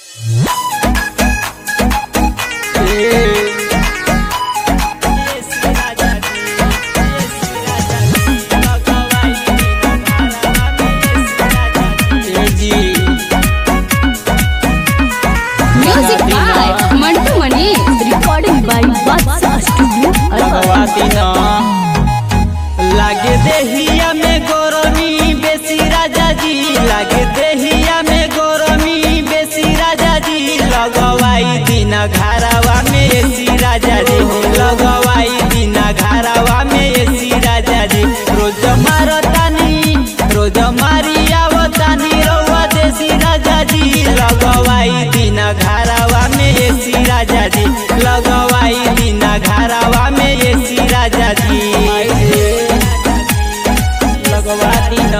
Music by Mantu Mani. Recording by Vatsa Studio. Bhagwati न लागे देहिया में गोरमी बेसी राजा जी लागे देहिया में गोरमी बेसी राजा जी लगवाई दिन घरावा में एसी राजा जी लगवाई दिन घरावा में एसी राजा जी रोज मारतानी रोज मारी आवतानी रउआ देसी राजा जी लगवाई दिन घरावा में एसी राजा जी लगवाई दिन घरावा में एसी राजा जी लगवा दिन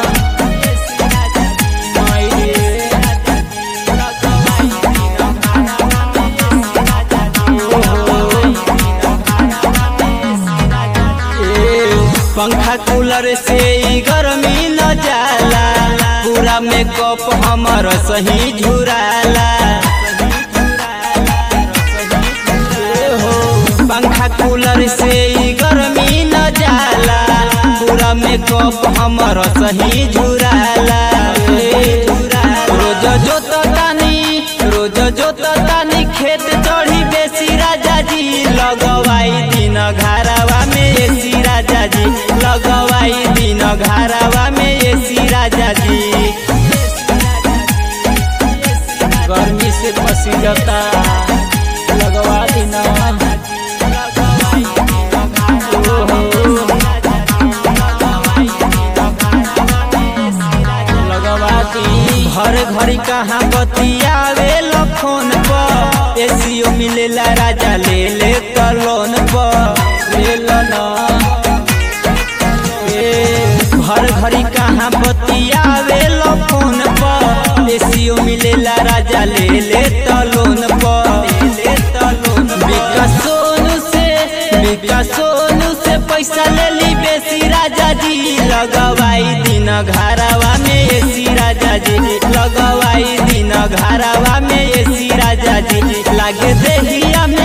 पंखा कूलर से ई गर्मी न जाला पूरा मेकअप हमर सही झुराला हो पंखा कूलर से ई गर्मी न जाला पूरा मेकअप हमर सही झुराला रोज जोततानी रोज जोततानी खेत चढ़ी बेसी राजा जी लगवाई दिन घरावा में एसी राजा जी लगवाई दिन घरावा में एसी राजा जी गर्मी से पसी जाता लगवा दिन लगवाती हर घड़ी कहाँ बतियावे फोन पर एसीओ मिलेला राजा ले ले त लोन पर ले लो ना ए, हर घड़ी कहाँ बतियावे फोन पर एसीओ मिलेला राजा ले ले त लोन पर विकास सोनू से विकास सोनू से पैसा ले ली बेसी राजा जी लगवाई दिन घरावा में एसी राजा जी लगवाई दिन घरावा में एसी राजा जी लागे देहिया में